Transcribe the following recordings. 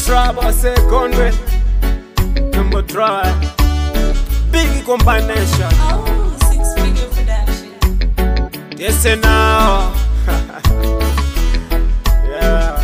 trap, I say Conway. Number try. Big combination. Oh, six figure production. Yes, and now. yeah.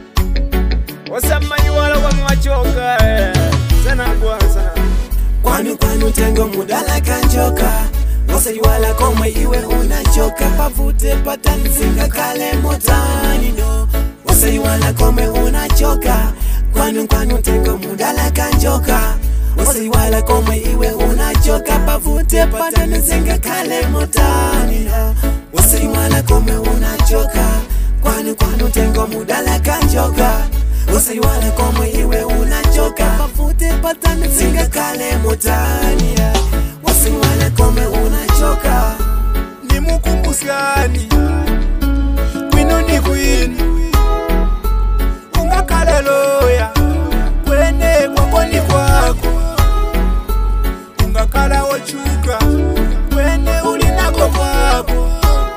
What's up, man? You all over my choker. Sana kwanza. kwani kwani tengo mudala kanjoka wasaiwala komwe iwe unachoka pavute patanzinga kale motani no wasaiwala komwe unachoka kwani kwani tengo mudala kanjoka wasaiwala komwe iwe unachoka pavute patanzinga kale motani no wasaiwala komwe unachoka kwani kwani tengo mudala kanjoka usaiwala komwe iwe unachoka pafute patane zinga kale motania usaiwala komwe unachoka Ni mukumbusani. Kwino ni kwini. Ungakhala loya. Kwene kwako ni kwako. Ungakhala wochuka. Kwene ulinako kwako.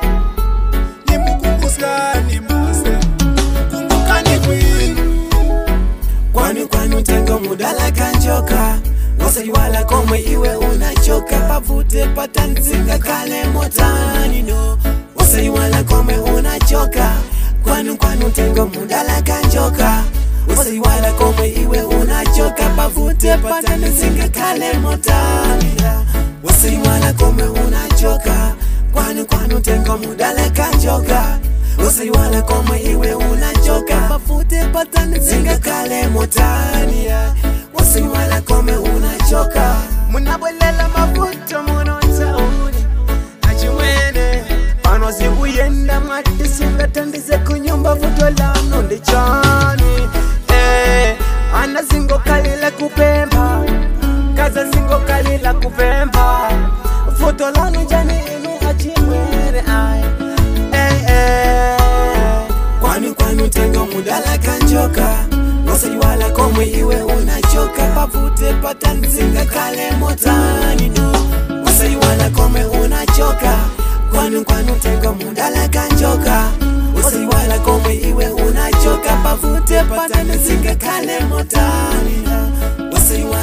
Ni mukumbusani mase. Kumbuka ni kwini. kwani kwani utengo mudala kanjoka usaiwala komwe iwe unachoka pavute patane zinga kale motani no usaiwala komwe unachoka kwani kwani utengo mudala kanjoka usaiwala komwe iwe unachoka pavute patane zinga kale motani usaiwala komwe unachoka kwani kwani utengo mudala kanjoka usaiwala komwe iwe unachoka pafute patane zinga kale motania usaiwala komwe unachoka munabwelela mavuto munontauni achimwene pano zikuyenda mwati singatandize kunyumba vuto lano ndichani eh, ana zingokalila kupemba kaza zingokalila kupemba vuto lano jani inu achimwene ai eh, eh. kwani kwani utengo mudala kanjoka usaiwala komwe iwe unachoka pavute patanzinga kale motani no usaiwala komwe unachoka kwani kwani utengo mudala kanjoka usaiwala komwe iwe unachoka pavute patanzinga kale motani no usaiwala